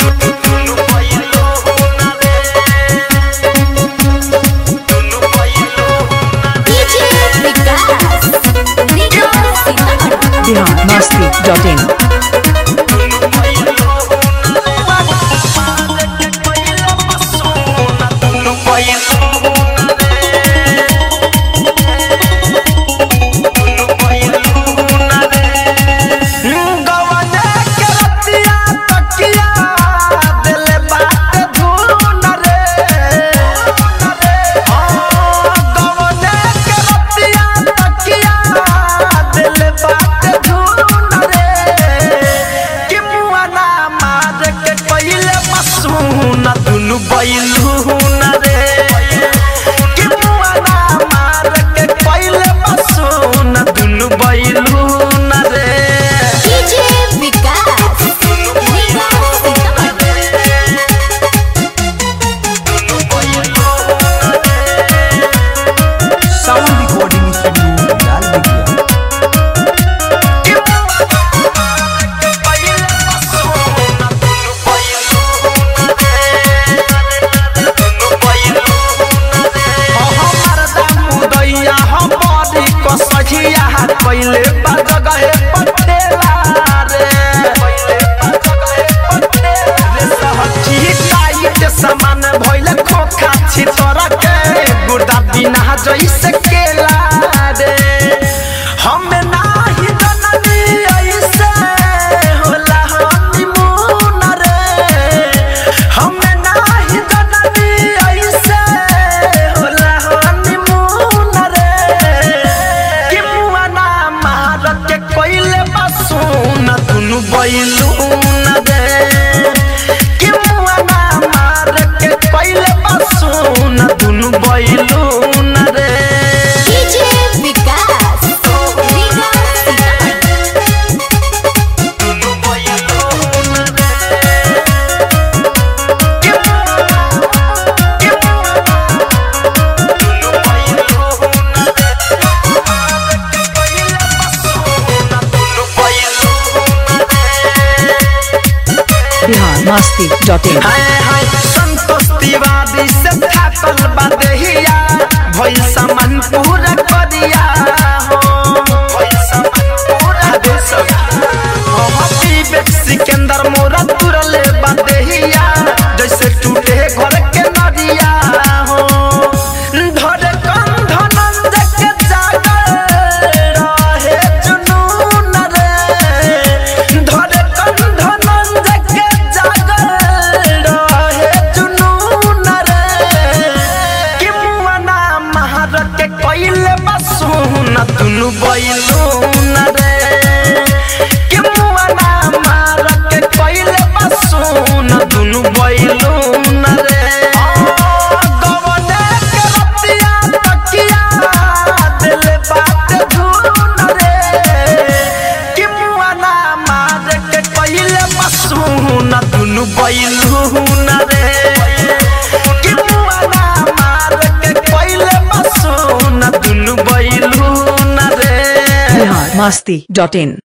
DJ Vikas Vikas Sitamarhi Bihar Masti dot in बैलू न रे कि मुआ ना मार के पहिले बसू न दुनु बैलू न रे DJ Vikas Vikas Sitamarhi sound recording studio लाल बिगिया पहिले जगहे पटेला रे रे सहची टाइट समान भइले खोखा छितरा के गुर्दा बिना जइसे केला रे हम नाही जननी ऐसे होला हनीमून रे हम नाही जननी ऐसे होला हनीमून रे कि मुआ ना मार के कोइले बसून दुनु बैलून रे कि मुआ ना मार के कोइले बसून दुनु बैलून रे DJ Vikas Vikas Sitamarhi Bihar Masti dot in हाय हाय संतोष तिवारी से थाकल बदहिया भइल सामान पूरा करिया हो भइल सामान पूरा दे सब हो विवेक सिकंदर मोरा तुरले बदहिया जैसे टूटे घर के नदिया हो धरे कंध नंद के जागर रहे जुनून रे धरे कंध नंद के जागर रहे जुनून रे कि मुआना महार के कइले बसून दुनु बैलून रे कि मुआना मार के कइले बसून दुनु बैलून रे गवने के रतिया तकिया दिल बात धून रे कि मुआना मार के कइले बसून दुनु बैलून रे कि मुआना मार के कइले बसून दुनु बैलून रे बिहार मस्ती डॉट इन